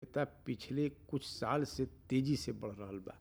तीव्रता पिछले कुछ साल से तेजी से बढ़ रहल बा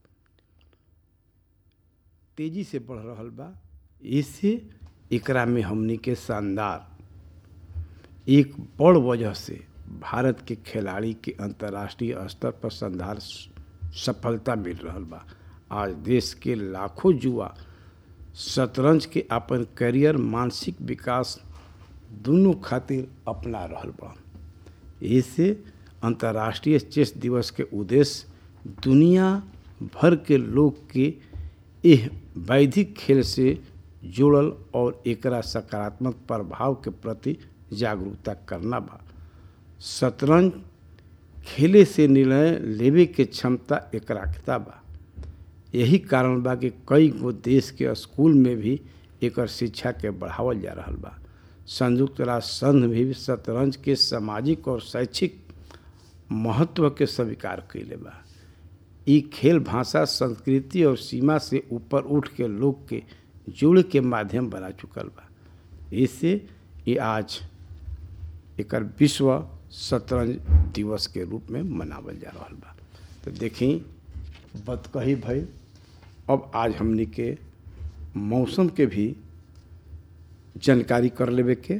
तेजी से बढ़ रहल बा इससे एकरा में हमनी के शानदार एक बड़ वजह से भारत के खिलाड़ी के अंतर्राष्ट्रीय स्तर पर शानदार सफलता मिल रहल बा आज देश के लाखों युवा शतरंज के अपन करियर मानसिक विकास दोनों खातिर अपना रहल बा इससे अंतर्राष्ट्रीय चेस दिवस के उद्देश्य दुनिया भर के लोग के एह वैधिक खेल से जुड़ल और एकरा सकारात्मक प्रभाव के प्रति जागरूकता करना बा शतरंज खेले से निर्णय लेवे के क्षमता एकराकता बा यही कारण बा कि कई गो देश के स्कूल में भी एकर शिक्षा के बढ़ावल जा रहल बा संयुक्त राष्ट्र संघ भी शतरंज के सामाजिक और शैक्षिक महत्व के स्वीकार कैले बा ई खेल भाषा संस्कृति और सीमा से ऊपर उठ के लोग के जुड़ के माध्यम बना चुकल बा इससे ये आज एकर विश्व शतरंज दिवस के रूप में मनावल जा रहा बा तो देखी बतकही भाई अब आज हमनी के मौसम के भी जानकारी कर लेवे के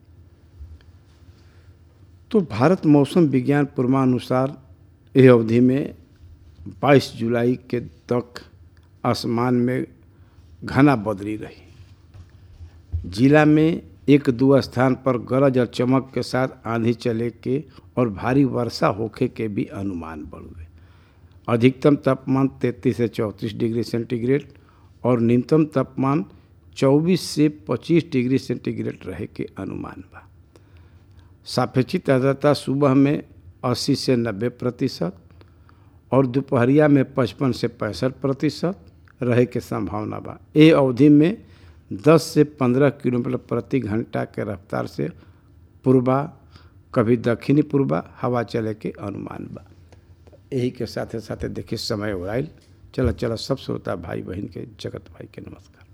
तो भारत मौसम विज्ञान पूर्वानुसार यह अवधि में 22 जुलाई के तक आसमान में घना बदली रही जिला में एक दो स्थान पर गरज और चमक के साथ आंधी चले के और भारी वर्षा होखे के भी अनुमान बढ़ुए अधिकतम तापमान 33 से 34 डिग्री सेंटीग्रेड और न्यूनतम तापमान 24 से 25 डिग्री सेंटीग्रेड रहे के अनुमान बा सापेक्षिक आर्द्रता सुबह में 80 से 90 प्रतिशत और दोपहरिया में 55 से पैंसठ प्रतिशत रहे के संभावना बा ए अवधि में 10 से 15 किलोमीटर प्रति घंटा के रफ्तार से पूर्वा कभी दक्षिणी पूर्वा हवा चले के अनुमान बा यही के साथे साथे देखिए समय हो चलो चलो सब श्रोता भाई बहन के जगत भाई के नमस्कार